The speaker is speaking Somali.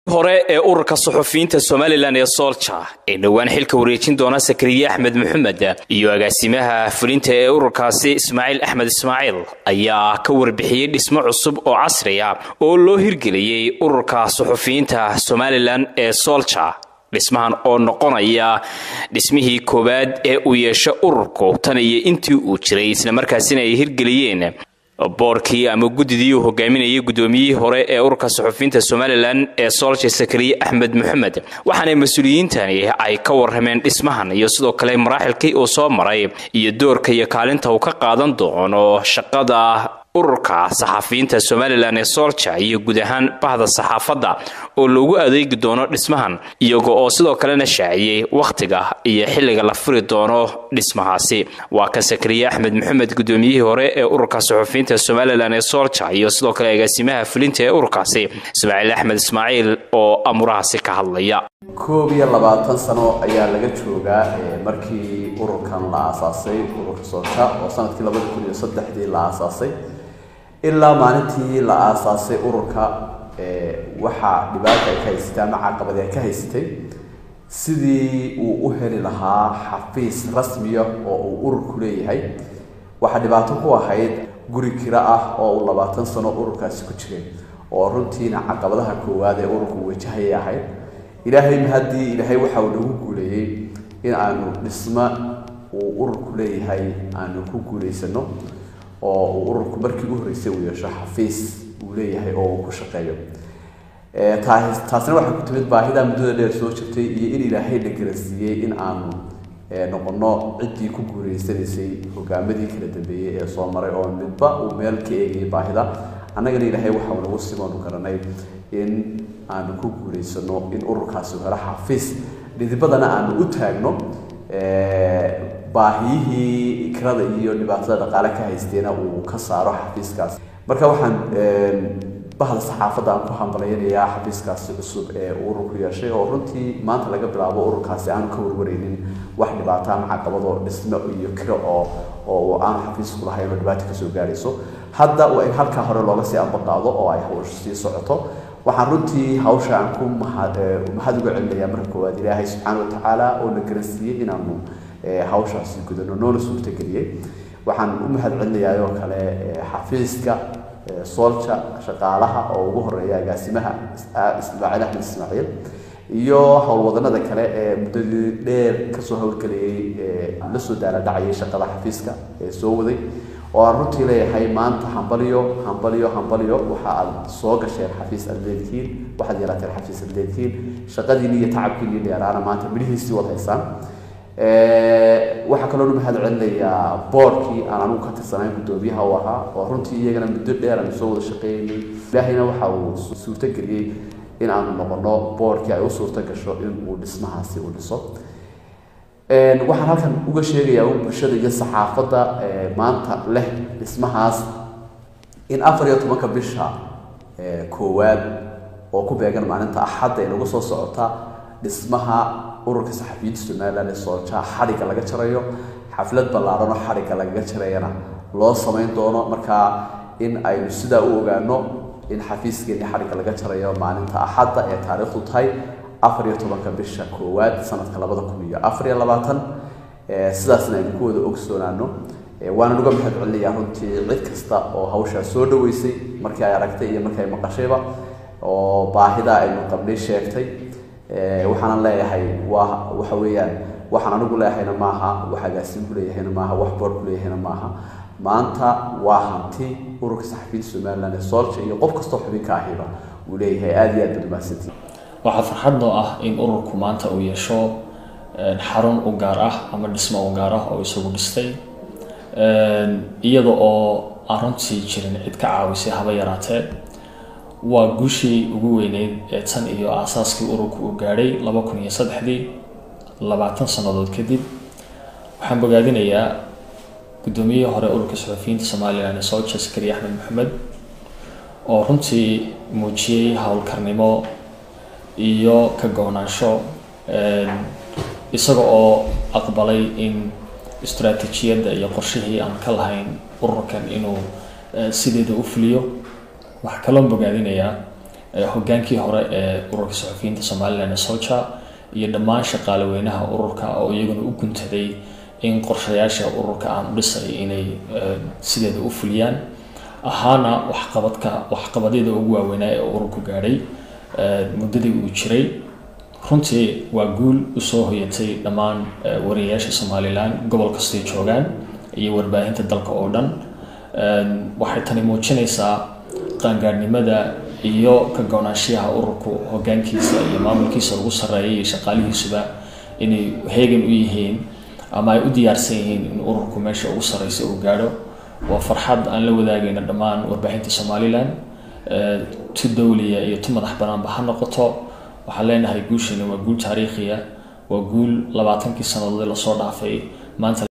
hore ee ururka suxufiyiinta somalilan ee soolja ee dhowaan xilka wareejin doona sakariye axmed maxamed iyo agaasimaha fulinta ee ururkaasi ismaaciil axmed ismaaciil ayaa ka warbixiyey dhismo cusub oo casri ah oo loo hirgeliyey ururka suxufiyiinta somalilan ee soolja dhismahan oo noqonaya dhismihii koowaad ee uu yeesho ururku tan iyo intii uu jiray islamarkaasina ay hirgeliyeen boorkii ama guddidii uu hogaaminayay guddoomiyihii hore ee ururka suxufiyiinta somalilan ee soolja sakariye axmed maxamed waxaana mas-uuliyiintani ay ka warrameen dhismahan iyo sidoo kale maraaxilkii uu soo maray iyo doorka iyo kaalinta uu ka qaadan doono shaqada ururka saxafiyiinta somalilan ee soolja iyo guud ahaan bahda saxaafadda oo loogu adeegi doono dhismahan iyaga oo sidoo kalena shaaciyey wakhtiga iyo xilliga la furi doono dhismahaasi waa ka sakariye axmed maxamed guddoomiyihii hore ee ururka suxufiyiinta somalilan ee soolja iyo sidoo kale agaasimaha fulinta ee ururkaasi ismaaciil axmed ismaaciil oo amurahaasi ka hadlaya koob iyo labaatan sano ayaa laga joogaa markii ururkan la aasaasay ururka soolja oo sanadkii labada kun iyo saddexdii la aasaasay ilaa maalintii la aasaasay ururka waxaa dhibaata ay ka haysatay ama caqabadi ay ka haysatay sidii uu u heli lahaa xafiis rasmiya oo uu ururku leeyahay waxaa dhibaato ku ahayd guri kiro ah oo uu labaatan sano ururkaasi ku jiray oo runtiina caqabadaha koowaad ee ururku wajahayay ahayd ilaahay haddii ilaahay waxa uu nagu guuleeyey in aanu dhismo uu ururku leeyahay aanu ku guulaysano oo uu ururku markii u horreysay uu yeesho xafiis uu leeyahay oo uu ku shaqeeyo taasina waxay ku timid baahida muddada dheer soo jirtay iyo in ilaahay la garansiiyey in aanu noqono ciddii ku guuleysanaysay hogaamadii kala dambeeyey ee soo maray oo midba uu meel ka eegayay baahida annagana ilaahay waxau nagu simaanu garanay in aanu ku guulaysano in ururkaasi helo xafiis dhidibadana aanu u taagno baahiyihii ikrada iyo dhibaatada dhaqaale ka haysteena uu ka saaro xafiiskaas marka waxaan bahda saxaafadda aan ku hambalayanayaa xafiiskaasi cusub ee uu ururku yeeshay oo runtii maanta laga bilaabo ururkaasi aanu ka warwareynin wax dhibaato ama caqabado dhismo iyo kiro oo oo aanu xafiisku lahayn oo dhibaato kasoo gaarayso hadda waa in halkaa hore looga sii ambaqaado oo ay hawsha sii socoto waxaan runtii hawsha aan ku mahad mahad uga celinayaa marka koowaad ilaahay subxaana watacaala oo na garansiiyey inaanu hawshaasi gudano noona suurtageliyey waxaan u mahad celinayaa oo kale xafiiska soolja shaqaalaha oo ugu horeeya agaasimaha ismaaciil axmed ismaaciil iyo howlwadanada kale ee muddadii dheer kasoo howlgelayay la soo daala dhacayay shaqada xafiiska ee soo waday oo aan runtii leeyahay maanta hambalyo hambalyo hambalyo waxa aad soo gasheen xafiis aad leedihiin waxaad yeelateen xafiis aad leedihiin shaqadiini iyo tacabkiini dheeraana maanta midhihiisii wad haysaan waxaa kaloo mahad celinayaa boorkii aan anugu ka tirsanayn guddoomiyaha u ahaa oo runtii iyagana muddo dheer aanu soo wada shaqeynay ilaahayna waxa uu suurtageliyey in aanu noqono boorkii ay u suurta gasho in uu dhismahaasi u dhiso waxaan halkan uga sheegayaa un bulshada iyo saxaafadda maanta leh dhismahaas in afar iyo tobanka bisha koowaad oo ku beegan maalinta axadda ay nagu soo socota dhismaha ururka saxafiyiinta somalilan ee sooljaha xadhigga laga jarayo xaflad ballaaran oo xadhigga lagaga jarayana loo samayn doono markaa in aynu sidaa u ogaano in xafiiskeeni xadhigga laga jarayo maalinta axadda ee taariikhdu tahay afar iyo tobanka bisha koowaad sanadka labada kun iyo afar iyo labaatan sidaasna aynu ku wada ogsoonaano waanan uga mahad celinayaa runtii cid kasta oo hawshaa soo dhaweysay markii ay aragtay iyo markii ay maqashayba oo baahida aynu qabnay sheegtay waxaanan leeyahay waa waxa weeyaan waxaan anigu leeyahayna maaha wax agaasin ku leeyahayna maaha wax boor ku leeyahayna maaha maanta waa hanti ururka saxafiyiinta somaliland ee soolja iyo qof kastoo xubinka ahiba uu leeyahay aada iyo aad baad umahadsantii waxaa farxad noo ah in ururku maanta uu yeesho xarun u gaar ah ama dhismo u gaar ah oo isagu dhistay iyada oo aan runtii jirin cid ka caawisay haba yaraatee waa guushii ugu weyneyd ee tan iyo aasaaskii ururku uu gaadhay laba kun iyo saddexdii labaatan sannadood kadib waxaan bogaadinayaa guddoomiyihii hore ururka suxufiyiinta somalilan ee soolja sakariye axmed maxamed oo runtii muujiyey howlkarnimo iyo ka go-naansho isaga oo aqbalay in istaraatiijiyadda iyo qorshihii aan ka lahayn ururkan inuu sideeda u fuliyo waxaa kaloo bogaadinayaa hogaankii hore ee ururka saxufiyiinta somalilan ee solja iyo dhammaan shaqaale weynaha ururka oo iyaguna u guntaday in qorshayaasha ururka aan u dhisay inay sideeda u fuliyaan ahaana waxqabadka waxqabadyada ugu waaweynaa ee ururku gaadhay muddadii uu jiray runtii waa guul usoo hoyatay dhammaan wariyayaasha somalilan gobol kastay joogaan iyo warbaahinta dalka oo dhan waxay tani muujinaysaa qaangaadhnimada iyo ka go-naanshiyaha ururku hogaankiisa iyo maamulkiisa ugu sarreeya iyo shaqaalihiisuba inay heegan u yihiin ama ay u diyaarsan yihiin in ururku meesha ugu sarreysa uu gaadho waa farxad aan la wadaagayno dhammaan warbaahinta somalilan tu dowliya iyo tu madax banaanba ha noqoto waxaan leenahay guushani waa guul taariikhiya waa guul labaatankii sannadood lasoo dhaafay maanta